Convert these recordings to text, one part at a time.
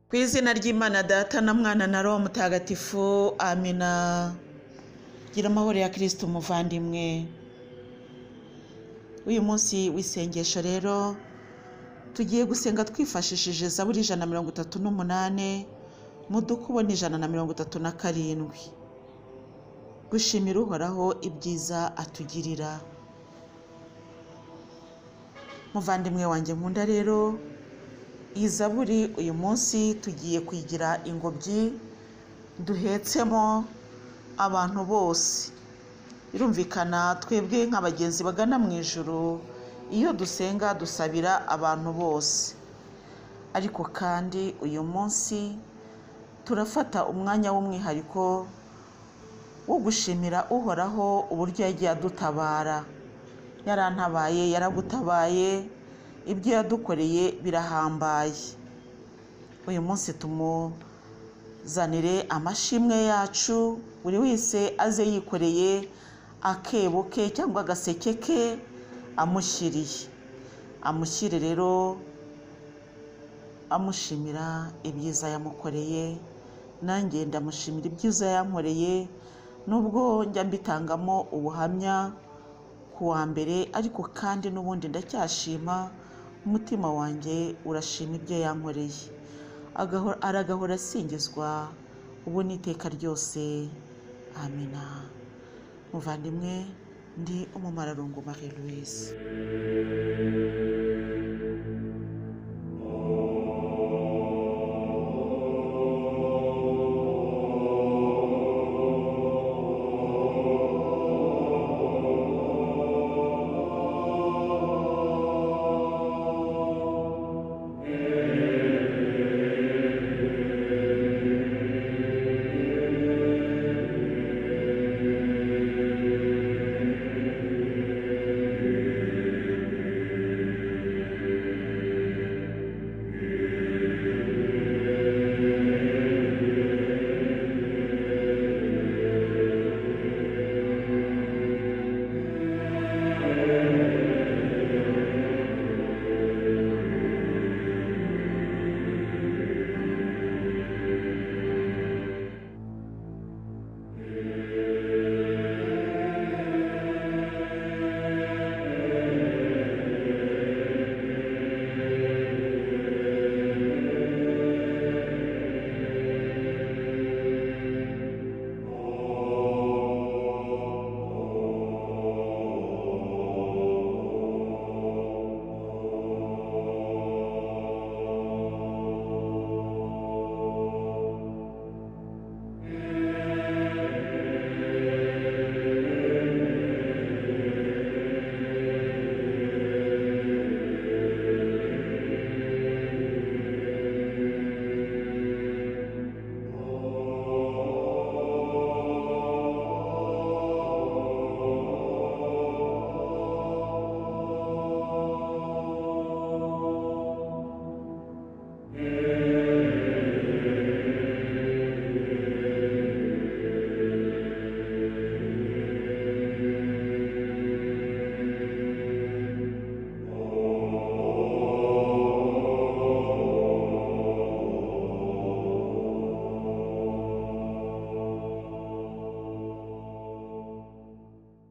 ku izina ry'imana data na mwana na roho mutagatifu amina gira amahoro ya kirisita umuvandimwe uyu munsi w'isengesho rero tugiye gusenga twifashishije zaburi ijana na mirongo itatu n'umunani mudukubona ijana na mirongo itatu na karindwi gushimira uhoraho ibyiza atugirira muvandimwe wanjye nkunda rero iyi zaburi uyu munsi tugiye kwigira ingobyi duhetsemo abantu bose birumvikana twebwe nk'abagenzi bagana mu ijoro iyo dusenga dusabira abantu bose ariko kandi uyu munsi turafata umwanya w'umwihariko wo gushimira uhoraho uburyo yagiye adutabara yarantabaye yaragutabaye ibyo yadukoreye birahambaye uyu munsi tumuzanire amashimwe yacu buri wese aze yikoreye akebo ke cyangwa agaseke ke amushyiriye amushyire rero amushimira ibyiza yamukoreye nanjye ndamushimira ibyiza yankoreye nubwo njya mbitangamo ubuhamya ku wa mbere ariko kandi n'ubundi ndacyashima umutima wanjye urashima ibyo yankoreye aragahora asingizwa ubu n'iteka ryose amina muvandimwe ndi umumararungu marie louise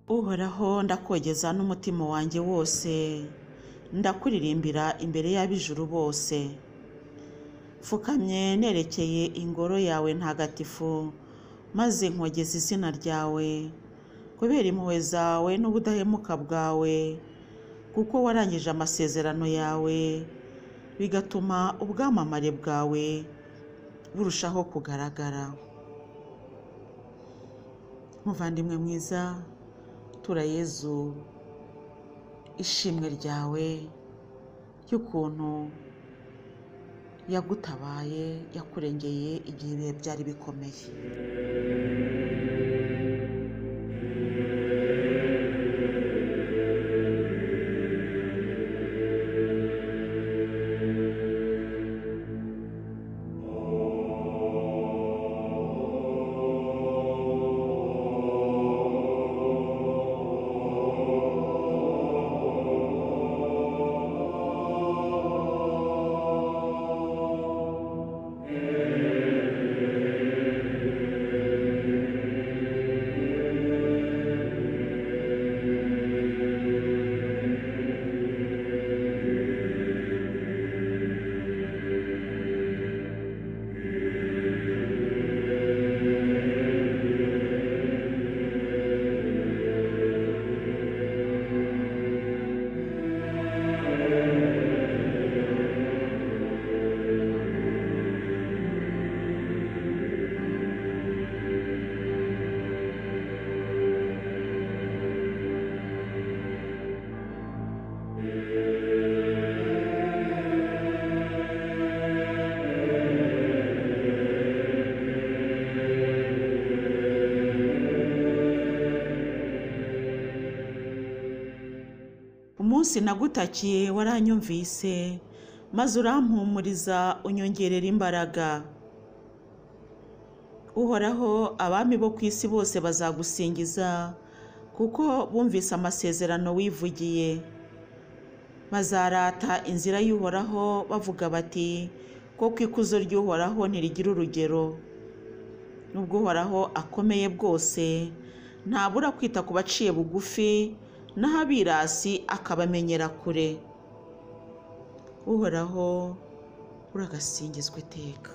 uhoraho ndakogeza n'umutima wanjye wose ndakuririmbira imbere y'ab'ijuru bose mfukamye nerekeye ingoro yawe ntagatifu maze nkogeza izina ryawe kubera impuhwe zawe n'ubudahemuka bwawe kuko warangije amasezerano yawe bigatuma ubwamamare bwawe burushaho kugaragara muvandimwe mwiza tura yezu ishimwe ryawe ry'ukuntu yagutabaye yakurengeye igihe ibihe byari bikomeye Amen. munsi nagutakiye waranyumvise maze urampumuriza unyongerera imbaraga uhoraho abami bo ku isi bose bazagusingiza kuko bumvise amasezerano wivugiye bazarata inzira y'uhoraho bavuga bati koko ikuzo ry'uhoraho ntirigira urugero nubwo uhoraho akomeye bwose ntabura kwita ku baciye bugufi naho abirasi akabamenyera kure uhoraho uragasingizwa iteka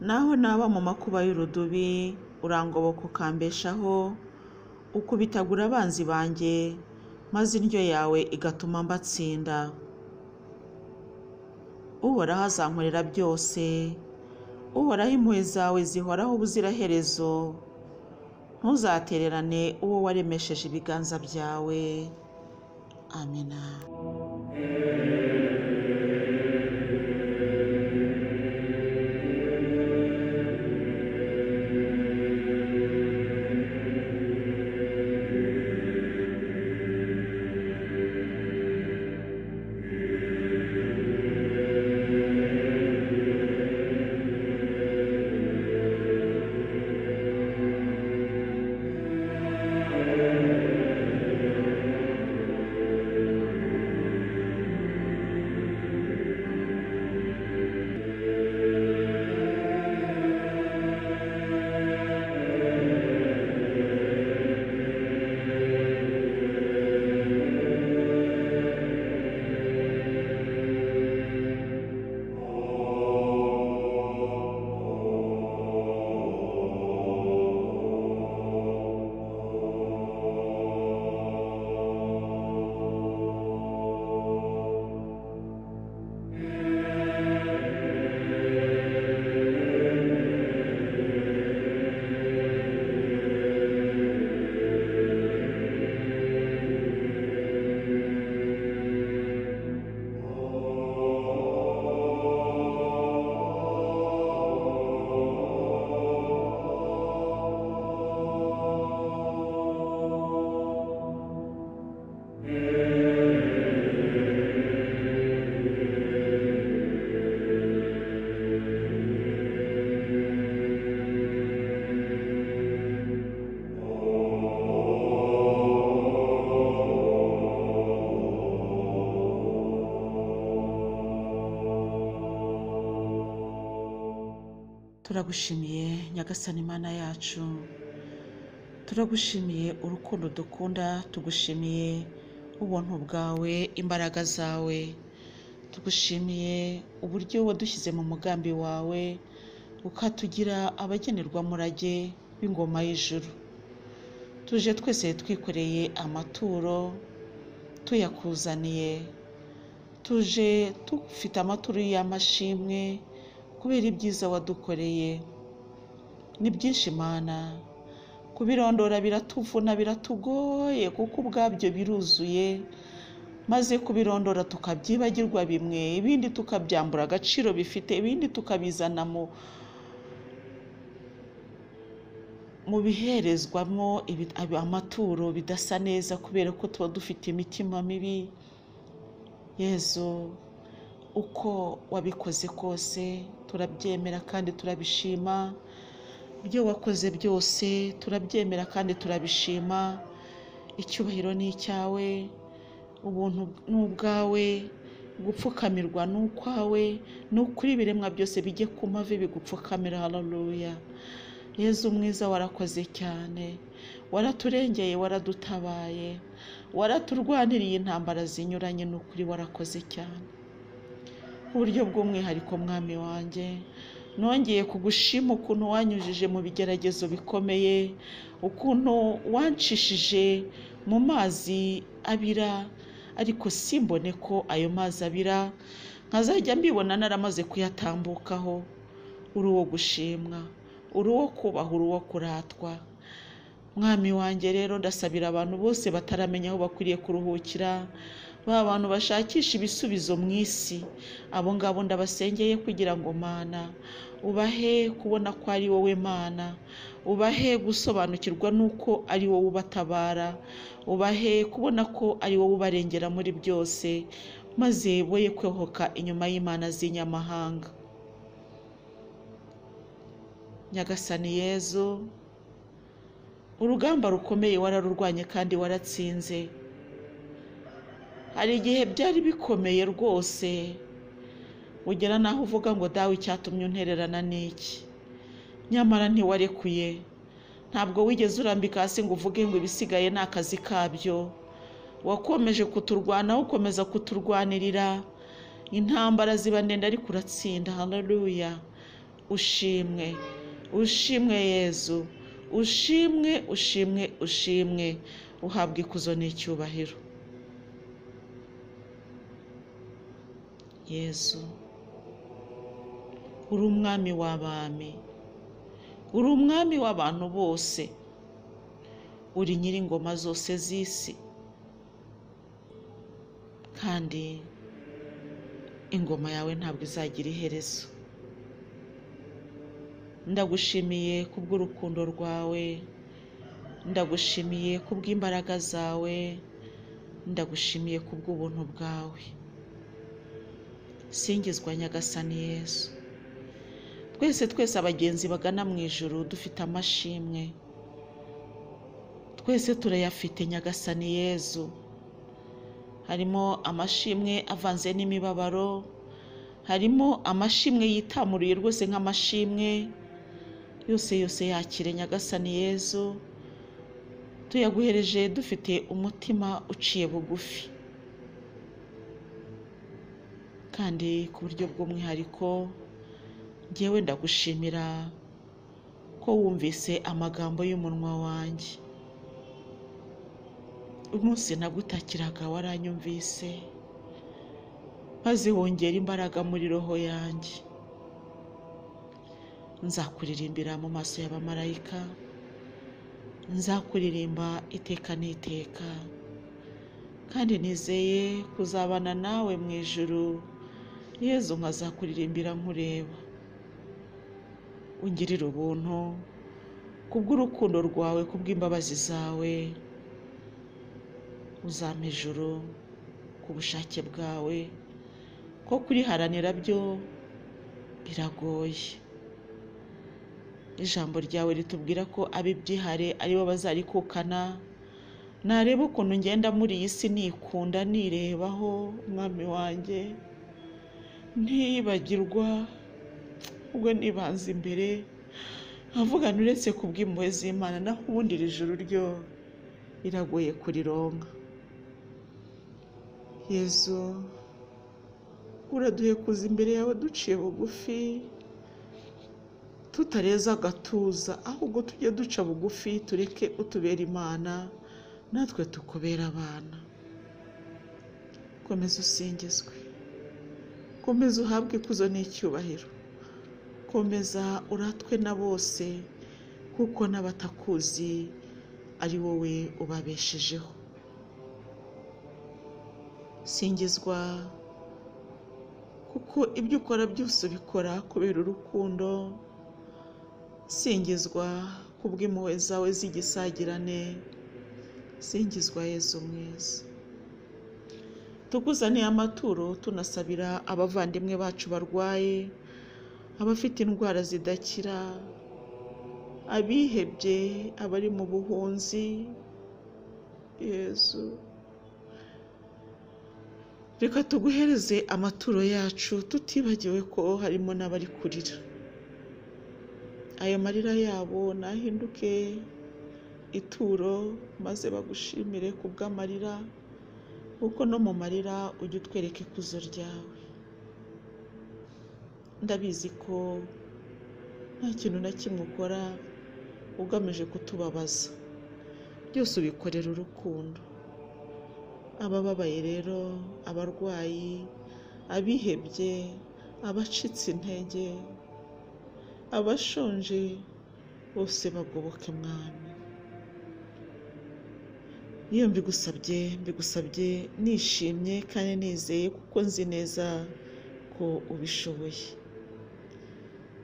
naho naba mu makuba y'urudubi urangoboka ukambeshaho ukubitagura abanzi banjye maze indyo yawe igatuma mbatsinda uhoraho azankorera byose uhoraho impuhwe zawe zihoraho ubuziraherezo ntuzatererane uwo waremesheje ibiganza byawe amina turagushimiye nyagasani imana yacu turagushimiye urukundo dukunda tugushimiye ubuntu bwawe imbaraga zawe tugushimiye uburyo wadushyize mu mugambi wawe ukatugira abagenerwamurage b'ingoma y'ijuru tuje twese twikoreye amaturo tuyakuzaniye tuje dufite amaturo y'amashimwe kubera ibyiza wadukoreye ni byinshi imana kubirondora biratuvuna biratugoye kuko ubwabyo biruzuye maze kubirondora tukabyibagirwa bimwe ibindi tukabyambura agaciro bifite ibindi tukabizana mu mu biherezwamo ibi- amaturo bidasa neza kubera ko tuba dufite imitima mibi yezu uko wabikoze kose turabyemera kandi turabishima ibyo wakoze byose turabyemera kandi turabishima icyubahiro ni icyawe ubuntu ni ubwawe gupfukamirwa ni ukwawe ni ukuri ibiremwa byose bijye ku mavi bigupfukamira haleluya yezu mwiza warakoze cyane waraturengeye waradutabaye waraturwaniriye intambara zinyuranye ni ukuri warakoze cyane ku buryo bw'umwihariko mwami wanjye nongeye kugushima ukuntu wanyujije mu bigeragezo bikomeye ukuntu wancishije mu mazi abira ariko simbone ko ayo mazi abira nkazajya mbibona naramaze kuyatambukaho uri uwo gushimwa uri uwo kubaha uri uwo kuratwa mwami wanjye rero ndasabira abantu bose bataramenya aho bakwiriye kuruhukira ba bantu bashakisha ibisubizo mu isi abo ngabo ndabasengeye kugira ngo mana ubahe kubona ko ari wowe mana ubahe gusobanukirwa n'uko ari wowe ubatabara ubahe kubona ko ari wowe ubarengera muri byose maze boye kwehoka inyuma y'imana z'inyamahanga nyagasani yezu urugamba rukomeye wararurwanye kandi waratsinze hari igihe byari bikomeye rwose ugera naho uvuga ngo dawe icyatumye untererana n'iki nyamara ntiwarekuye ntabwo wigeze urambika hasi ngo uvuge ngo ibisigaye ni akazi kabyo wakomeje kuturwanaho ukomeza kuturwanirira intambara ziba ndende ariko uratsinda haleluya ushimwe ushimwe yezu ushimwe ushimwe ushimwe uhabwa ikuzo n'icyubahiro yezu uri umwami w'abami uri umwami w'abantu bose uri nyir'ingoma zose z'isi kandi ingoma yawe ntabwo izagira iherezo ndagushimiye kubw'urukundo rwawe ndagushimiye kubw'imbaraga zawe ndagushimiye kubw'ubuntu bwawe singizwa nyagasani yesu twese twese abagenzi bagana mu ijuru dufite amashimwe twese turayafite nyagasani yezu harimo amashimwe avanze n'imibabaro harimo amashimwe yitamuruye rwose nk'amashimwe yose yose yakire nyagasani yezu tuyaguhereje dufite umutima uciye bugufi kandi ku buryo bw'umwihariko ngewe ndagushimira ko wumvise amagambo y'umunwa wanjye umunsi nagutakiraga waranyumvise maze wongera imbaraga muri roho yanjye nzakuririmbira mu maso y'abamarayika nzakuririmba iteka n'iteka kandi nizeye kuzabana nawe mu ijuru yezu nkazakuririmbira nkureba ungirire ubuntu kubw'urukundo rwawe kubw'imbabazi zawe uzampa ijuru ku bushake bwawe ko kuriharanira byo biragoye ijambo ryawe ritubwira ko abibyihare aribo bazarikukana nareba ukuntu ngenda muri iyi si nikunda nirebaho umwami wanjye ntiyibagirwa ubwo nibanze imbere avugana uretse ku bw'impuhwe z'imana naho ubundi iri juru ryo riragoye kurironka yezu uraduhe kuza imbere yawe duciye bugufi tutareza agatuza ahubwo tujye duca bugufi tureke utubera imana natwe tukubera abana komeza usingizwe komeza uhabwe ikuzo n'icyubahiro komeza uratwe na bose kuko n'abatakuzi ari wowe ubabeshejeho singizwa kuko ibyo ukora byose ubikora kubera urukundo singizwa kubw'impuhwe zawe z'igisagirane singizwa yezu mwiza tuguzaniye amaturo tunasabira abavandimwe bacu barwaye abafite indwara zidakira abihebye abari mu buhunzi yezu reka tuguhereze amaturo yacu tutibagiwe ko harimo n'abari kurira ayo marira yabo nahinduke ituro maze bagushimire ku bw'amarira kuko no mu marira ujye utwereka ikuzo ryawe ndabizi ko nta kintu na kimwe ukora ugamije kutubabaza byose ubikorera urukundo abababaye rero abarwayi abihebye abacitse intege abashonje bose bagoboke mwami iyo mbigusabye mbigusabye nishimye kandi nizeye kuko nzi neza ko ubishoboye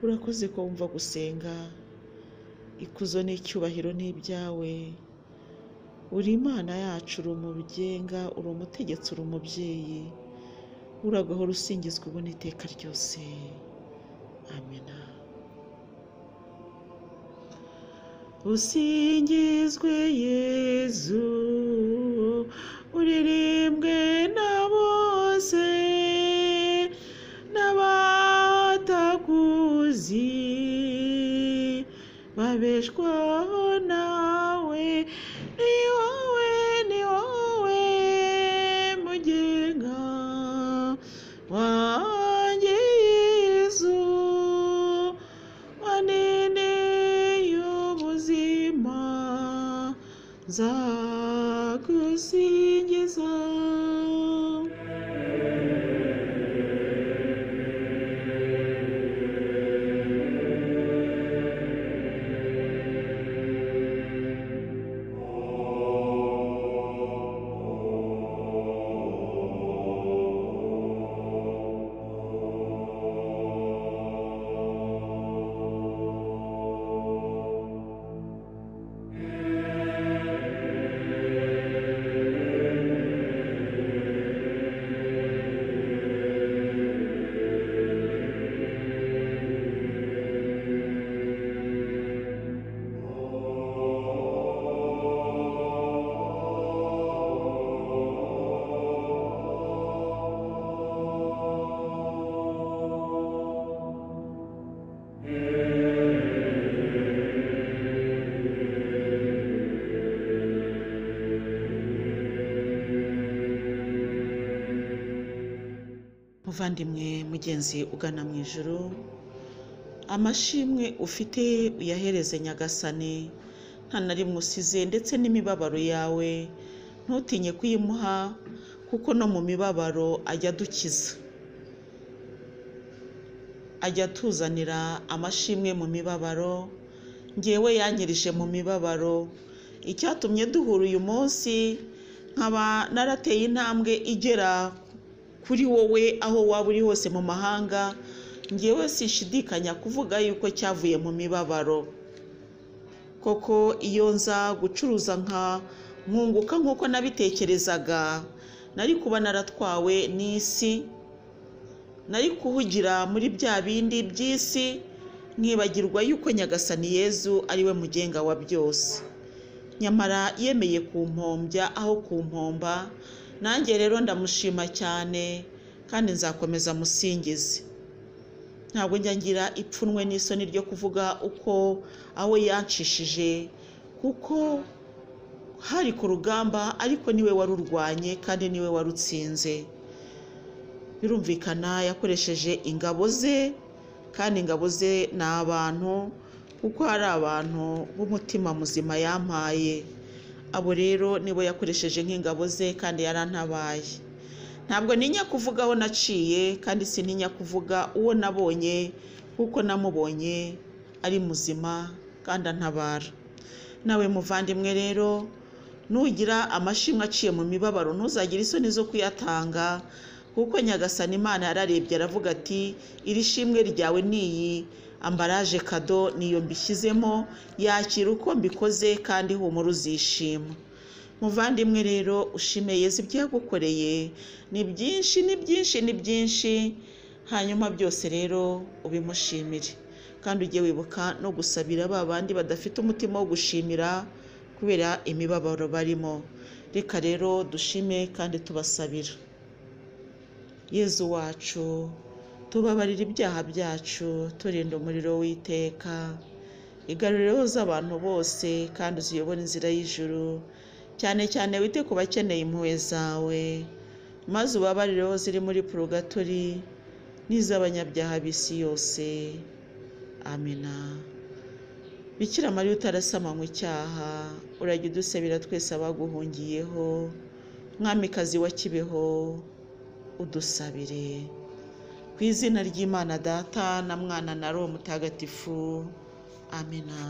urakoze ko wumva gusenga ikuzo n'icyubahiro ni ibyawe uri imana yacu uri umugenga uri umutegetsi uri umubyeyi uragahora usingizwa ubu n'iteka ryose amena usingizwe yezu uririmbwe na bose n'abatakuzi babeshwaho nawe ni wowe ni wowe mugenga wanjye yezu waneneye ubuzima nzagusingiza muvandimwe mugenzi ugana mu ijoro amashimwe ufite uyahereze nyagasani nta na rimwe usize ndetse n'imibabaro yawe ntutinye kuyimuha kuko no mu mibabaro ajya adukiza ajya atuzanira amashimwe mu mibabaro ngewe yanyirije mu mibabaro icyatumye duhura uyu munsi nkaba narateye intambwe igera kuri wowe aho waba uri hose mu mahanga ngewe sishidikanya kuvuga yuko cyavuye mu mibabaro koko iyo nza gucuruza nka nkunguka nk'uko nabitekerezaga nari kuba naratwawe n'isi nari kuhugira muri bya bindi by'isi nkibagirwa yuko nyagasani yezu ari we mugenga wa byose nyamara yemeye kumpombya aho kumpomba nanjye rero ndamushima cyane kandi nzakomeza musingize ntabwo njya ngira ipfunwe n'isoni ryo kuvuga uko aho yancishije kuko hari ku rugamba ariko niwe warurwanye kandi niwe warutsinze birumvikana yakoresheje ingabo ze kandi ingabo ze ni abantu kuko hari abantu b'umutima muzima yampaye abo rero nibo yakoresheje nk'ingabo ze kandi yarantabaye ntabwo ntinya kuvuga aho naciye kandi sintinya kuvuga uwo nabonye kuko namubonye ari muzima kandi antabara nawe muvandimwe rero nugira amashimwe aciye mu mibabaro ntuzagire isoni zo kuyatanga kuko nyagasani imana yararebye aravuga ati iri shimwe ryawe ni iyi ambaraje kado niyo mbishyizemo yakira uko mbikoze kandi humura uzishima muvandimwe rero ushime yezu ibyo yagukoreye ni byinshi ni byinshi ni byinshi hanyuma byose rero ubimushimire kandi ujye wibuka no gusabira ba bandi badafite umutima wo gushimira kubera imibabaro barimo reka rero dushime kandi tubasabira yezu wacu tubabarira ibyaha byacu turinda umuriro w'iteka igarureho z'abantu bose kandi uziyobora inzira y'ijuru cyane cyane wite ku bakeneye impuhwe zawe maze ubabarireho ziri muri purugatori n'iz'abanyabyaha b'isi yose amina bikira mariya utarasamanywe icyaha urajya udusabira twese abaguhungiyeho mwamikazi wa kibeho udusabire ku izina ry'imana data na mwana na roho mutagatifu amina